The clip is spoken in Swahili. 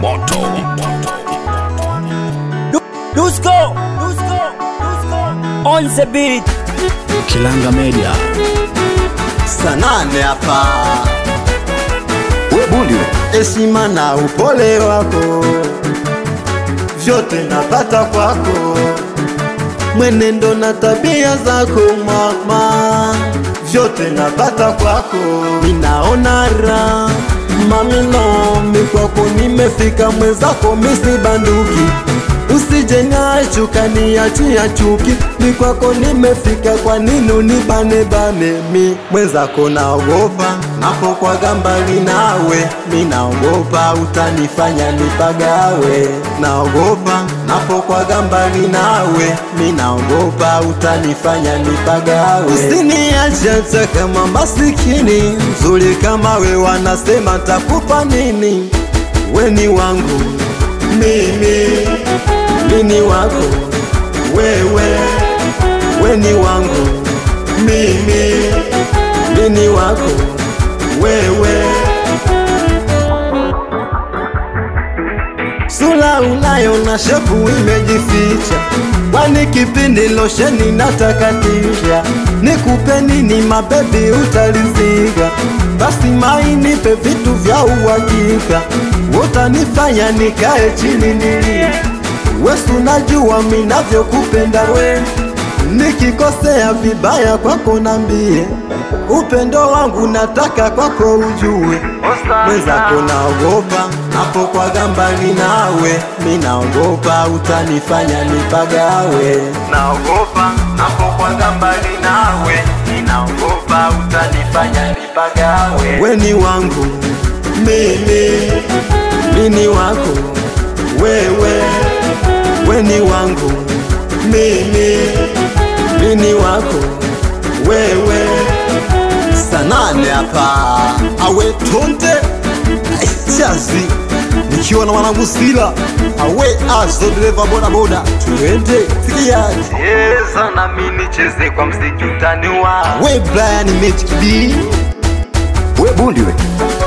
moto Dusko, Dusko, Dusko. On the beat. Kilanga Media. sanane hapa We bundi we. heshima na upole wako vyote napata kwako mwenendo na tabia zako mama vyote napata kwako ninaona raha mamino mikwako nimefika mwenzako misibanduki usije niachuka niachia chuki mikwako nimefika kwa nini unibanebane mi mwenzako naogopa napokwaga mbali nawe mi naogopa utanifanya nipagawe naogopa napokwaga mbali nawe mi naogopa utanifanya nipagawe usiniache hata kama masikini nzuri kama we wanasema takupa nini weni wangu mimi mini wako wewe weni wangu mimi mini wako wewe sula unayo na shepu imejificha kwani kipindi losheni natakatisha nikupe nini mabebi utaliziga basi mainipe vitu vya uhakika utanifanya nikae chini nilie wesu najua minavyokupenda we nikikosea vibaya kwako nambie upendo wangu nataka kwako ujue mwenzako naogopa napokwaga mbali nawe mi naogopa utanifanya nipagawe naogopa napokwaga mbali nawe mi naogopa utanifanya nipagawe weni wangu mimi mini wako wewe weni wangu mimi mini wako wewe sanane hapa awe tonde chazi nikiwa na mwanangu sila awe azo dereva bodaboda tuende sikiaji cheza nami nicheze kwa mziki utaniwa we brian mechkidi We bundi we.